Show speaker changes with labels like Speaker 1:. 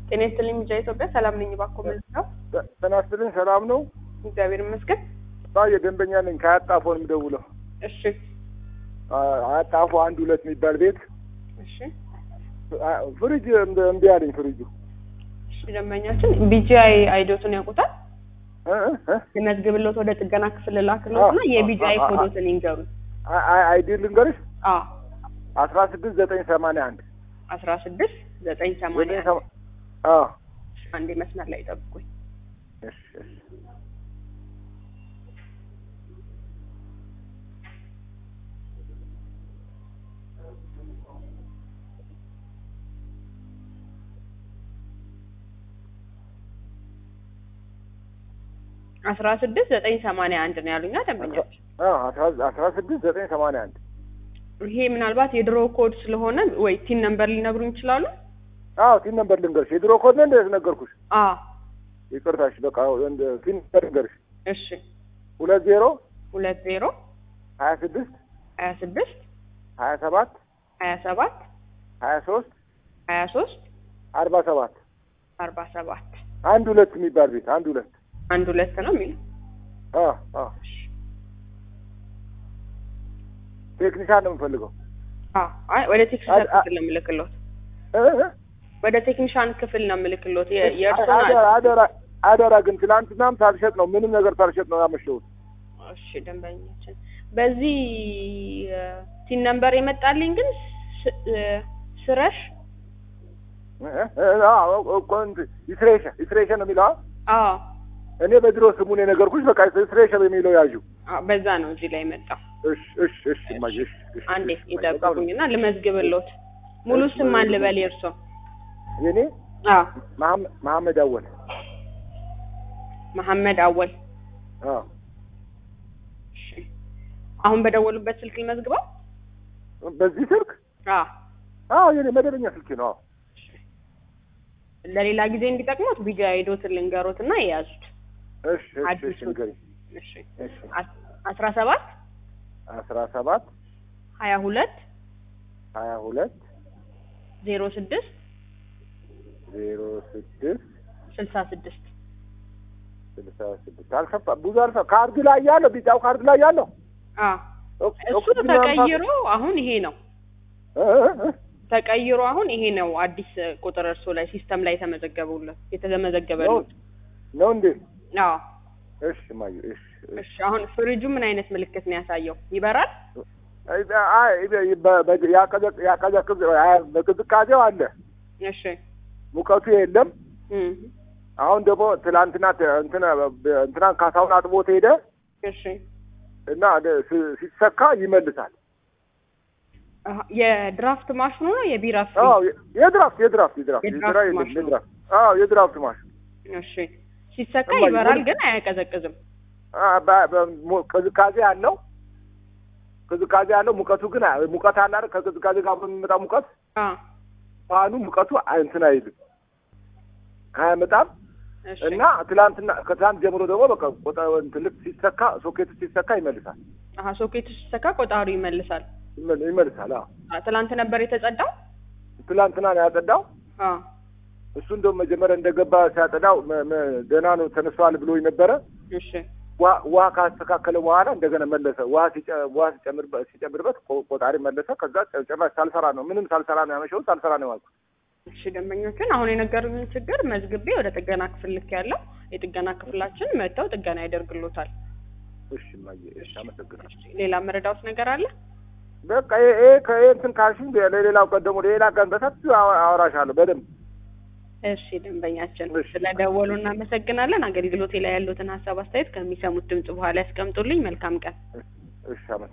Speaker 1: ጤና ይስጥልኝ ሚዲያ ኢትዮጵያ ሰላም ነኝ። እባክዎ መልሰው።
Speaker 2: ጤና ይስጥልኝ ሰላም ነው?
Speaker 1: እግዚአብሔር ይመስገን።
Speaker 2: የደንበኛ ነኝ ከአያጣፎ ነው የምደውለው።
Speaker 1: እሺ
Speaker 2: አያጣፎ አንድ ሁለት የሚባል ቤት
Speaker 1: እሺ
Speaker 2: ፍሪጅ እምቢ አለኝ ፍሪጁ።
Speaker 1: እሺ ደንበኛችን ቢጂአይ አይዶትን ያውቁታል?
Speaker 2: እ እ
Speaker 1: የመዝግብሎት ወደ ጥገና ክፍል ላክሎት እና የቢጂአይ ኮዶትን ይንገሩኝ።
Speaker 2: አይዲ ልንገርሽ
Speaker 1: አዎ
Speaker 2: አስራ ስድስት ዘጠኝ ሰማንያ አንድ
Speaker 1: አስራ ስድስት ዘጠኝ ሰማንያ
Speaker 2: ዘጠኝ ሰማ አዎ
Speaker 1: አንዴ መስመር ላይ ጠብቁኝ።
Speaker 2: እሺ እሺ
Speaker 1: አስራ ስድስት ዘጠኝ ሰማንያ አንድ ነው ያሉኛ ደንበኛች።
Speaker 2: አዎ አስራ አስራ ስድስት ዘጠኝ ሰማንያ አንድ
Speaker 1: ይሄ ምናልባት የድሮ ኮድ ስለሆነ ወይ ቲን ነምበር ሊነግሩኝ ይችላሉ?
Speaker 2: አዎ ቲን ነምበር ልንገርሽ የድሮ ኮድ ነው እንደ ነገርኩሽ
Speaker 1: አዎ
Speaker 2: ይቅርታሽ በቃ እንደ ቲን ነምበር ልንገርሽ
Speaker 1: እሺ
Speaker 2: ሁለት ዜሮ
Speaker 1: ሁለት ዜሮ
Speaker 2: ሀያ ስድስት
Speaker 1: ሀያ ስድስት
Speaker 2: ሀያ ሰባት
Speaker 1: ሀያ ሰባት
Speaker 2: ሀያ ሶስት
Speaker 1: ሀያ ሶስት
Speaker 2: አርባ ሰባት
Speaker 1: አርባ ሰባት
Speaker 2: አንድ ሁለት የሚባል ቤት አንድ ሁለት
Speaker 1: አንድ ሁለት ነው የሚለው።
Speaker 2: አዎ አዎ ቴክኒሻን ነው የምፈልገው
Speaker 1: አዎ አይ ወደ ቴክኒሻን
Speaker 2: አ- አ-
Speaker 1: ክፍል ነው የምልክሎት።
Speaker 2: እ እ
Speaker 1: ወደ ቴክኒሻን ክፍል ነው የምልክሎት። የ- የእርሶን
Speaker 2: አደራ አደራ አደራ ግን ትናንትናም ሳልሸጥ ነው ምንም ነገር ሳልሸጥ ነው ያመሸሁት
Speaker 1: እሺ ደንበኛችን በዚህ ቲን ነምበር የመጣልኝ ግን ስ- እ፣ ስረሽ
Speaker 2: እ እ አዎ እኮ እንትን ይስሬሸ ይስሬሸ ነው የሚለው
Speaker 1: አዎ
Speaker 2: እኔ በድሮ ስሙን የነገርኩሽ በቃ ይስሬሸ የሚለው ያዡ
Speaker 1: አዎ፣ በዛ ነው እዚህ ላይ መጣው።
Speaker 2: እሺ እሺ እሺ እማዬ እሺ እሺ
Speaker 1: አንዴ
Speaker 2: እሺ፣
Speaker 1: ይጠብቁኝና ልመዝግብሎት። ሙሉ
Speaker 2: እሺ፣
Speaker 1: ስም ማን ልበል የእርሶ?
Speaker 2: የኔ
Speaker 1: አዎ
Speaker 2: መሐመድ መሐመድ አወል
Speaker 1: መሐመድ አወል።
Speaker 2: አዎ
Speaker 1: እሺ አሁን በደወሉበት ስልክ ልመዝግበው?
Speaker 2: በዚህ ስልክ
Speaker 1: አዎ
Speaker 2: አዎ የኔ መደበኛ ስልክ ነው አዎ
Speaker 1: ለሌላ ጊዜ እንዲጠቅሙት ቪዲዮ አይዶትን ልንገሮት እና የያዙት።
Speaker 2: እሺ እሺ እሺ
Speaker 1: አዲሱን።
Speaker 2: ንገሪኝ
Speaker 1: እሺ
Speaker 2: እሺ
Speaker 1: አስ- አስራ ሰባት
Speaker 2: አስራ ሰባት
Speaker 1: ሀያ ሁለት
Speaker 2: ሀያ ሁለት
Speaker 1: ዜሮ ስድስት
Speaker 2: ዜሮ ስድስት
Speaker 1: ስልሳ ስድስት
Speaker 2: ስልሳ ስድስት አልከፋ ብዙ አልከፋ ካርድ ላይ ያለው ቢጫው ካርድ ላይ ያለው
Speaker 1: አዎ
Speaker 2: ኦክ-
Speaker 1: እሱ
Speaker 2: ኦክሲጅን
Speaker 1: ተቀይሮ አሁን ይሄ ነው
Speaker 2: እ እ እ
Speaker 1: ተቀይሮ አሁን ይሄ ነው አዲስ ቁጥር እርሶ ላይ ሲስተም ላይ የተመዘገቡለት
Speaker 2: ነው
Speaker 1: የተመዘገበሉት።
Speaker 2: ነው እንዴ
Speaker 1: አዎ
Speaker 2: እሺ ማዩ እሺ እሺ
Speaker 1: እሺ አሁን ፍሪጁ ምን አይነት ምልክት ነው ያሳየው? ይበራል?
Speaker 2: አይ አይ በ- በ- ያቀዘቅ- ያቀዘቅዝ አይ፣ በቅዝቃዜው አለ
Speaker 1: እሺ
Speaker 2: ሙቀቱ የለም
Speaker 1: እም
Speaker 2: አሁን ደግሞ ትላንትና ተ- እንትና በ- እንትናን ካሳውን አጥቦት ሄደ
Speaker 1: እሺ
Speaker 2: እና ደ- ሲ- ሲሰካ ይመልሳል
Speaker 1: አሀ፣ የድራፍት ማሽኑ ነው የቢራ ፍሪ?
Speaker 2: አዎ የ- የድራፍት የድራፍት የድራፍት
Speaker 1: የድራፍት
Speaker 2: የስራ የለም
Speaker 1: ማሽኑ።
Speaker 2: የድራፍት አዎ የድራፍት ማሽን
Speaker 1: እሺ ሲሰካ
Speaker 2: እማዬ፣
Speaker 1: ይበራል
Speaker 2: ምን-
Speaker 1: ግን አያቀዘቅዝም።
Speaker 2: አ፣ በ- በ- ሙ- ቅዝቃዜ አለው ቅዝቃዜ አለው ሙቀቱ ግን አ- ሙቀት አለ አይደል ከቅዝቃዜ ጋር አብሮ የሚመጣ ሙቀት
Speaker 1: አ
Speaker 2: ፋኑ ሙቀቱ አ- እንትን አይልም አያመጣም
Speaker 1: እሺ
Speaker 2: እና ትላንትና ከትላንት ጀምሮ ደግሞ በቃ ቆጣ እንትን ልክ ሲሰካ ሶኬቱ ሲሰካ ይመልሳል
Speaker 1: አሀ ሶኬቱ ሲሰካ ቆጣሪው ይመልሳል።
Speaker 2: ይመል- ይመልሳል አዎ
Speaker 1: አ፣ ትላንት ነበር የተጸዳው?
Speaker 2: ትላንትና ነው ያጸዳው
Speaker 1: አ
Speaker 2: እሱ እንደውም መጀመሪያ እንደገባ ሲያጸዳው መ- መ- ደህና ነው ተነስተዋል ብሎ ነበረ
Speaker 1: እሺ
Speaker 2: ውሃ ውሃ ካስተካከለ በኋላ እንደገና መለሰ ውሃ ሲጨ- ውሃ ሲጨምርበት ሲጨምርበት ቆ- ቆጣሪ መለሰ ከዛ ጭ- ጭራሽ ሳልሰራ ነው ምንም ሳልሰራ ነው ያመሸው ሳልሰራ ነው ያልኩት
Speaker 1: እሺ ደንበኞችን አሁን የነገሩኝን ችግር መዝግቤ ወደ ጥገና ክፍል ልክ ያለው የጥገና ክፍላችን መጥተው ጥገና ያደርግሎታል።
Speaker 2: እሺ እማዬ እሺ አመሰግናለሁ
Speaker 1: እሺ፣ ሌላ መረዳውት ነገር አለ?
Speaker 2: በቃ ይሄ ይሄ ከይሄ እንትን ካልሽኝ ለሌላው ቀን ደግሞ ሌላ ቀን በሰፊው አወ- አወራሻለሁ በደንብ
Speaker 1: እሺ ደንበኛችን
Speaker 2: እሺ።
Speaker 1: ስለደወሉ እናመሰግናለን። አገልግሎቴ ላይ ያሉትን ሀሳብ አስተያየት ከሚሰሙት ድምጽ በኋላ ያስቀምጡልኝ። መልካም ቀን።
Speaker 2: እሺ አመሰግናለሁ